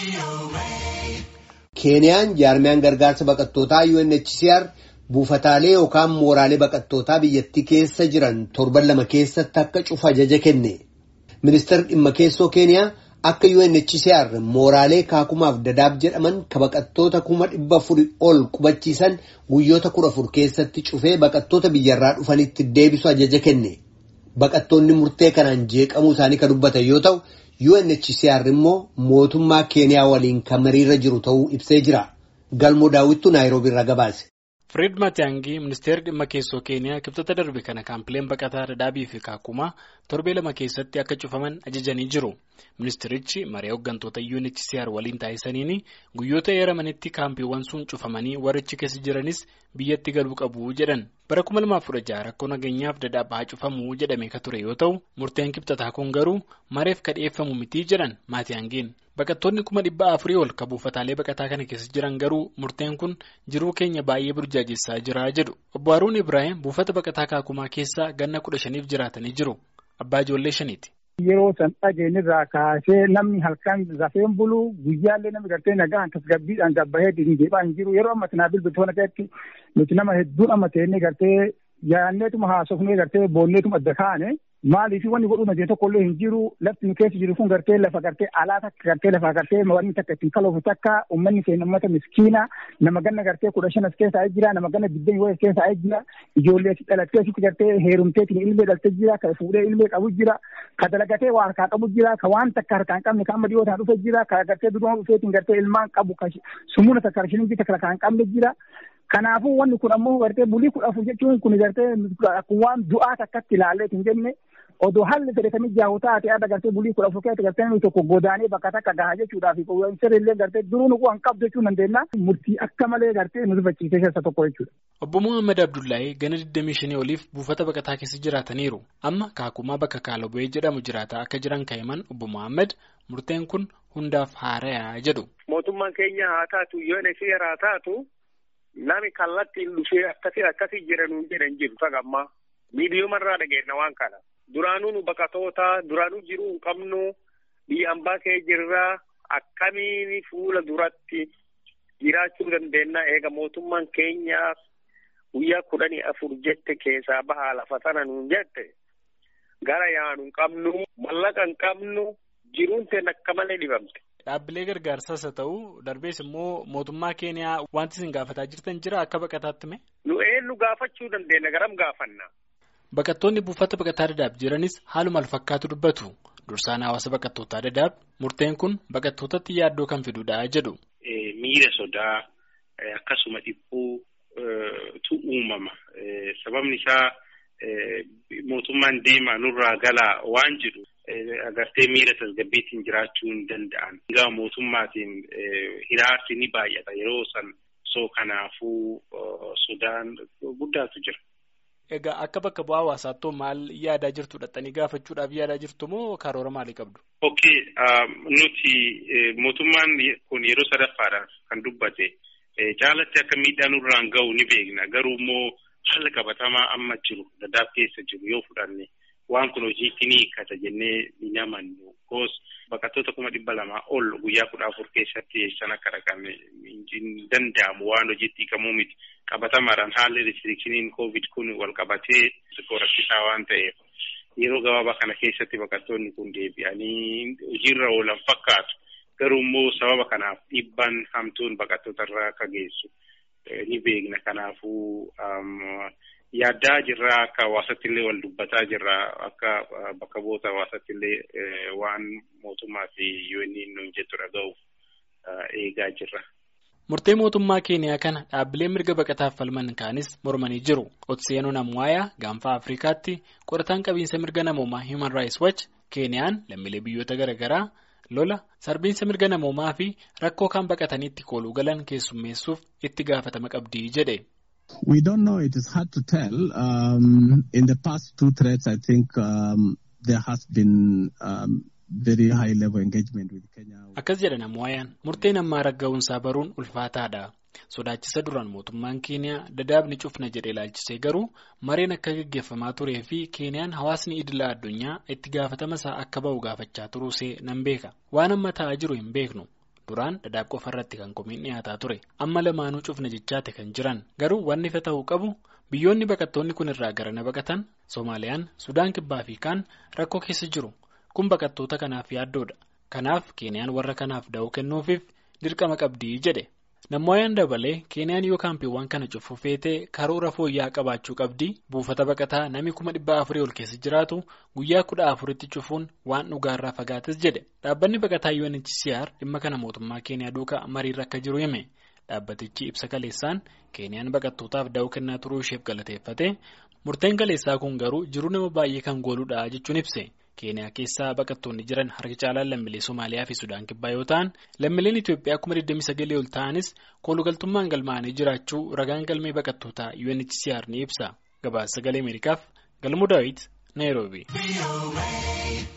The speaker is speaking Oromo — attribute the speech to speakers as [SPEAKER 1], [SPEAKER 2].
[SPEAKER 1] Keeniyaan jaarmiyaan gargaarsa baqattootaa UNHCR buufataalee yookaan mooraalee baqattootaa biyyattii keessa jiran torban lama keessatti akka cufa ajaja kenne. Ministeerri dhimma keessoo Keeniyaa akka UNHCR mooraalee kaakumaaf dadaab jedhaman ka baqattoota kuma dhibba afuri ol qubachiisan guyyoota kudha afur keessatti cufee baqattoota biyyarraa dhufanitti deebisu ajaja kenne. Baqattoonni murtee kanaan jeeqamuu isaanii kan dubbatan yoo ta'u. UNHCR immoo mootummaa Keeniyaa waliin kan mariirra jiru ta'uu ibsee jira. Galmoo daawwittuu Naayiroobii irraa gabaase.
[SPEAKER 2] Fred Matiyaangii ministeerri dhimma keessoo Keeniyaa kibxata darbe kana kaampileen baqataa Dadaabii fi Kaakumaa torbee lama keessatti akka cufaman ajajanii jiru. Ministeerichi maree hooggantoota UNHCR waliin taasisaniin guyyoota eeramanitti kaampiiwwan sun cufamanii warrichi keessa jiranis biyyatti galuu qabu jedhan. Bara 2016 rakkoo nageenyaaf Dadaab haa cufamu jedhame ka ture yoo ta'u murteen kibxataa kun garuu mareef ka dhiyeeffamu mitii jedhan Maatiyaangiin. Baqattoonni kuma dhibba afurii ol ka buufataalee baqataa kana keessa jiran garuu murteen kun jiruu keenya baay'ee burjaajessaa jira jedhu. Obbo Haruun Ibrahim buufata baqataa kaakumaa keessa ganna kudha shaniif jiraatanii jiru. Abbaa ijoollee shaniiti.
[SPEAKER 3] Yeroo san dhageenyirraa kaasee namni halkan rafeen bulu guyyaallee namni gartee nagaan tasgabbiidhaan gabbahee deebi'aa hin jiru yeroo amma tanaa bilbiltoota keessatti nuti nama hedduun amma ta'ee gartee yaanneetuma haasofnee gartee boonneetuma adda kaane maaliif wanni godhuu dandeenye tokkollee hin jiru lafti nu keessa jiru kun gartee lafa gartee alaa takka gartee lafa gartee wanni takka ittiin kaloofu takka uummanni keenya uummata miskiina nama ganna gartee kudha shan as keessa jira nama ganna digdami wayi as keessa jira ijoollee asi dhalattee asitti gartee heerumteetiin ilmee dhaltee jira ka fuudhee ilmee qabu jira ka dalagatee waa harkaa qabu jira ka waan takka harkaa hin qabne ka amma dhiyootaan dhufe jira ka gartee dudumaa dhufeetiin gartee ilmaan qabu ka sumuuna takka harshiniin jira ka hin qabne jira. Kanaafuu wanni kun ammoo gartee bulii kudha afur jechuun kun gartee akkuma waan du'aa takkatti ilaallee hin jenne odoo haalli fedhatanii jaahuu taate adda gartee bulii kudha afur keessatti gartee nuyi tokko godaanee bakka takka gahaa jechuudhaaf sirriillee gartee duruu nu waan qabdu jechuu dandeenya murtii akka malee gartee nu rifachiisee keessa tokko jechuudha.
[SPEAKER 2] Obbo Muhammad Abdullahi gana 25 oliif buufata baqataa keessa jiraataniiru. Amma kaakumaa bakka Kaalobo'ee jedhamu jiraataa akka jiran kaa'iman Obbo Muhammad murteen kun hundaaf haarayaa jedhu.
[SPEAKER 4] Mootummaan keenya haa taatu UNHCR haa taatu nami kallattiin dhufee akkasii akkasii jedhanuun jedhan jiru tagammaa miidiyoomarraa dhageenya waan kana. Duraanuu nu baqatoota duraanuu jiruu hin qabnu biyya ambaa kee jirraa akkamiin fuula duratti jiraachuu dandeenya eega mootummaan keenyaaf guyyaa kudhanii afur jette keessaa bahaa lafa sana nuun jette gara yaanu hin qabnu mallaqa hin qabnu jiruun teen akka malee dhibamte.
[SPEAKER 2] Dhaabbilee gargaarsaas haa ta'u darbees immoo mootummaa keeniyaa wanti isin gaafataa jirtan jira akka baqataatti mee?
[SPEAKER 4] Nu eenyu gaafachuu dandeenya garam gaafanna.
[SPEAKER 2] Baqattoonni buufata baqataa dadaab jiranis haaluma fakkaatu dubbatu. Dursaan hawaasa baqattootaa dadaab murteen kun baqattootatti yaaddoo kan fidudha jedhu.
[SPEAKER 5] Miira sodaa akkasuma dhiphuu tu uumama. Sababni isaa mootummaan deemaa nurraa galaa waan jedhu agartee miira tasgabbiitiin jiraachuu hin danda'an. Egaa mootummaatiin hiraarsi ni baay'ata yeroo san soo kanaafuu sodaan guddaatu jira.
[SPEAKER 2] Egaa akka bakka bu'aa hawaasaattuu maal yaadaa jirtu dhattanii gaafachuudhaaf yaadaa jirtu moo karoora maalii qabdu?
[SPEAKER 5] Okay, nuti mootummaan kun yeroo sadaffaadhaaf kan dubbate caalatti akka miidhaan nurraan ga'u ni beekna. Garuu immoo haala qabatamaa amma jiru dadaab keessa jiru yoo fudhanne waan kun hojiitti ni hiikkata jennee ni amannu. Koos baqattoota kuma dhibba lamaa ol guyyaa kudha afur keessatti san akka dhaqan hin danda'amu waan hojiitti hiikamuu miti. qabatamaadhaan haalli restrikshiniin covid kun wal qabatee rakkisaa waan ta'eef yeroo gabaabaa kana keessatti baqattoonni kun deebi'anii hojiirra oolan fakkaatu garuu immoo sababa kanaaf dhiibbaan hamtuun baqattoota irraa akka geessu ni beekna kanaafuu yaaddaa jirra akka hawaasatti illee wal dubbataa jirra akka bakka bu'oota hawaasatti illee waan mootummaa fi UN nuun jettu dhaga'uuf eegaa jirra.
[SPEAKER 2] Murtee mootummaa Keeniyaa kana dhaabbileen mirga baqataaf falman kaanis mormanii jiru. Otseenoo Namwaayaa gaanfa Afrikaatti qorataan qabiinsa mirga namoomaa Human Rights Watch Keeniyaan lammiilee biyyoota garaagaraa lola sarbiinsa mirga namoomaa fi rakkoo kan baqatanii itti kooluu galan keessummeessuuf itti gaafatama qabdi jedhe.
[SPEAKER 6] We don't know. It is hard to tell. Um, in the past two threats, I think um, there has been um, very high level engagement with Kenya.
[SPEAKER 2] Akkas jedha Namwaayaan murteen ammaa ragga'uunsaa baruun ulfaataadha. Sodaachisa duraan mootummaan Keeniyaa dadaabni cufna jedhee ilaalchisee garuu mareen akka gaggeeffamaa turee fi Keeniyaan hawaasni idila addunyaa itti gaafatama isaa akka ba'u gaafachaa turuusee nan beeka. Waan amma ta'aa jiru hin beeknu. duraan dadaab qofa irratti kan komiin dhiyaataa ture amma lamaanuu cufna jechaate kan jiran garuu wanni ifa ta'uu qabu biyyoonni baqattoonni kun irraa garana baqatan soomaaliyaan sudaan kibbaa fi kaan rakkoo keessa jiru kun baqattoota kanaaf yaaddoodha kanaaf keeniyaan warra kanaaf da'oo kennuufiif dirqama qabdii jedhe nammooyaan dabalee keeniyaan yoo kaampiiwwan kana cufuu feetee karoora fooyya'aa qabaachuu qabdii buufata baqataa namni kuma dhibba afurii ol keessa jiraatu guyyaa kudha afuritti cufuun waan dhugaarraa fagaates jedhe dhaabbanni baqataa UNHCR dhimma kana mootummaa keeniyaa duukaa mariirra akka jiru hime dhaabbatichi ibsa kaleessaan keeniyaan baqattootaaf da'oo kennaa turuu isheef galateeffate murteen kaleessaa kun garuu jiruu nama baay'ee kan gooludha jechuun ibse. keeniyaa keessaa baqattoonni jiran harki caalaan lammiilee somaaliyaa fi sudaan kibbaa yoo ta'an lammiileen itiyoophiyaa kuma 29 ol ta'anis koolugaltummaan galmaa'anii jiraachuu ragaan galmee baqattootaa UNHCR ni ibsa gabaasa sagalee ameerikaaf galmuu daawit naayiroobii.